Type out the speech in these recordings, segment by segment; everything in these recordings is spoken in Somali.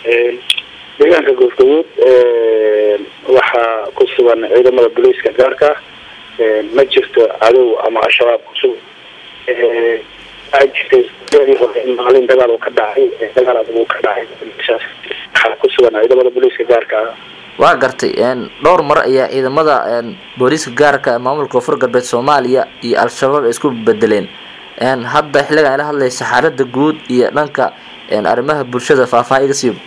deegaanka goofgaduud waxaa ku sugan ciidamada booliiska gaarka ma jirto cadow ama al-shabaab kusug waxaa jirtay hore in maalin dagaal uu ka dhacay dagaal adag uu ka dhacay meeshaas waxaa ku sugan ciidamada booliiska gaarka ah waa gartay dhowr mar ayaa ciidamada booliiska gaarka maamulka koonfur galbeed soomaaliya iyo al-shabaab ay isku bedeleen hadda xilligan ila hadlaysa xaalada guud iyo dhanka arrimaha bulshada faahfaaha iga siiba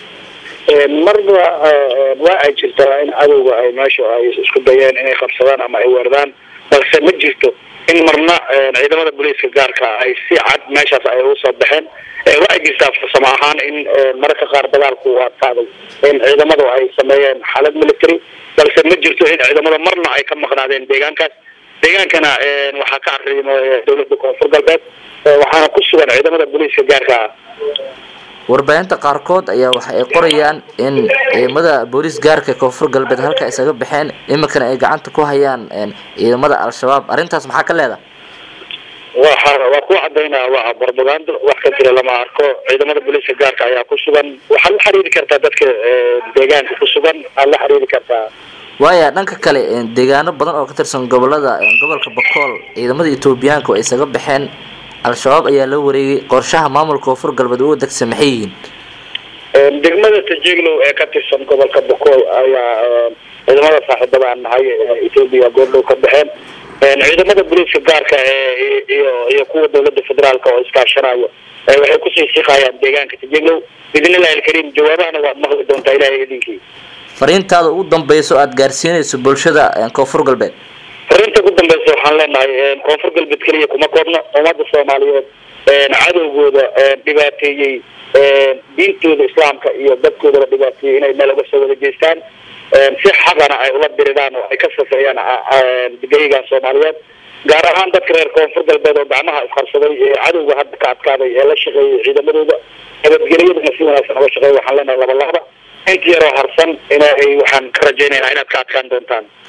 marba waa ay jirtaa in cadowga ay meesha ay isku dayeen inay qabsadaan ama ay weerdaan balse ma jirto in marna ciidamada booliiska gaarka ay si cad meeshaas ay usoo baxeen waa ay jirtaa farsamo ahaan in mararka qaar dagaalku u adkaaday in ciidamadu ay sameeyeen xaalad military balse ma jirto in ciidamada marna ay ka maqnaadeen deegaankaas deegaankana waxaa ka arrimo dawladda koonfur galbeed waxaana ku sugan ciidamada booliiska gaarka ah warbaahinta qaarkood ayaa waxa ay qorayaan in ciidamada booliis gaarka koonfur galbeed halka isaga baxeen iminkana ay gacanta ku hayaan ciidamada al-shabaab arrintaas maxaa ka leedahay waa waa ku cadaynaa waa barbagando wax ka jira lama arko ciidamada booliiska gaarka ayaa ku sugan waxaad la xiriiri kartaa dadka deegaanka ku sugan aad la xiriiri kartaa waaya dhanka kale deegaano badan oo ka tirsan gobolada gobolka bakool ciidamada etoobiyaanka oo isaga baxeen al-shabaab ayaa la wareegay qorshaha maamulka koonfur galbeed uga degsa maxay yihiin degmada tajiglow ee ka tirsan gobolka bakool ayaa ciidamada saaxiibada aan nahay etoobiya goordhow ka baxeen ciidamada booliiska gaarka ee iyo iyo kuwa dawladda federaalka oo iskaashanayo waxay kusii siqayaan deegaanka tajiglow biidnillahi alkariim jawaabahana waad maqli doontaa ilahay idinkii fariintaada ugu dambeyso aada gaarsiinayso bulshada koonfur galbeed fariinta ugu dambeysa waxaan leenahay koonfur galbeed keliya kuma koobno ummadda soomaaliyeed cadowgooda dhibaateeyey diintooda islaamka iyo dadkoodaba dhibaateeyey inay meel uga soo wada jeestaan si xaqana ay ula diridaan oo ay ka safeeyaan geygan soomaaliyeed gaar ahaan dadka reer koonfur galbeed oo gacmaha isqarsaday ee cadowga hadda ka adkaaday ee la shaqeeyay ciidamadooda nabadgelyadana si wanaagsan uga shaqeeya waxaan leenahay laba labada inta yaroo harsan inay waxaan ka rajaynaynaa inaad ka adkaan doontaan